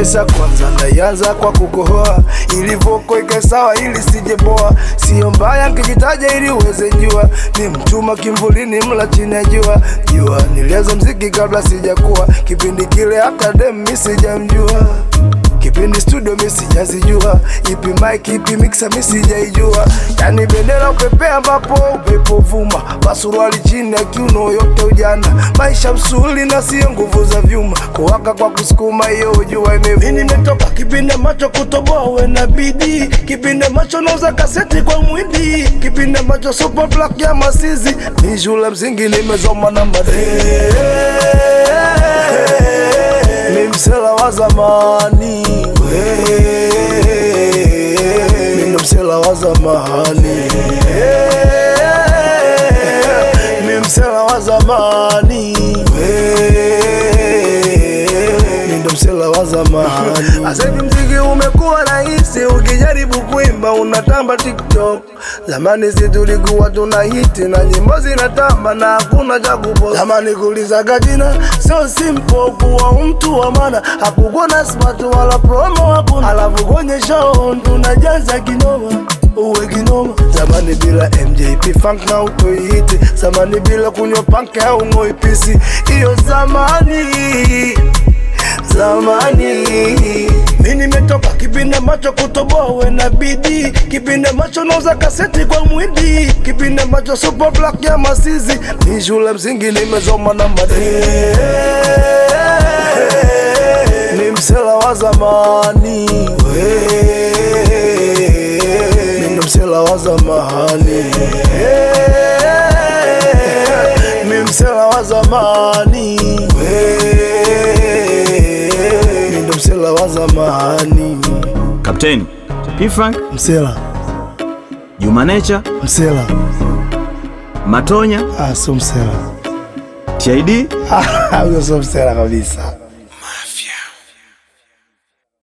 kabisa kwanza naianza kwa kukohoa ilivoko ike sawa ili sijeboa sio mbaya nkijitaja ili uweze jua ni mchuma kimvulini mla chini ya jua jua nilianza mziki kabla sijakuwa kipindi kile hata dem mi sijamjua kipindi studio mi sijazijua ipi mic ipi mixer mi sijaijua yani bendera upepea ambapo upepo vuma pasuruali chini ya kiuno yote ujana maisha msuli na sio nguvu za vyuma kuwaka kwa kusukuma hiyo ujua ime nimetoka kipindi ambacho kutoboa we na bidii kipindi ambacho nauza kaseti kwa mwindi kipindi ambacho super black ya masizi ni shule msingi nimezoma na madee mi msela wa zamani mi ndo msela wa zamani mi msela wa zamani mi ndo msela wa zamani asahivi mziki umekuwa rahisi ukijaribu kuimba unatamba tiktok zamani si tulikuwa tuna hiti na nyimbo zinatamba na hakuna cha kupost zamani kulizaga jina sio simple kuwa mtu wa maana hakukuwa na smart wala promo hakuna alafu kwenye show tunajaza kinoma uwe kinoma zamani bila mjp funk na utoihiti zamani bila kunywa panke au ngoipisi hiyo zamani zamani mi nimetoka kipindi ambacho kutoboa we na bidii kipindi ambacho nauza kaseti kwa mwindi kipindi ambacho super black ya masizi mi shule msingi nimezoma na madee ni msela wa zamani mi ndo msela wa zamani mi msela wa zamani mi ndo msela wa zamani Kapteni P-Funk, msela Juma Nature, msela Matonya, ah, sio msela TID huyo sio msela kabisa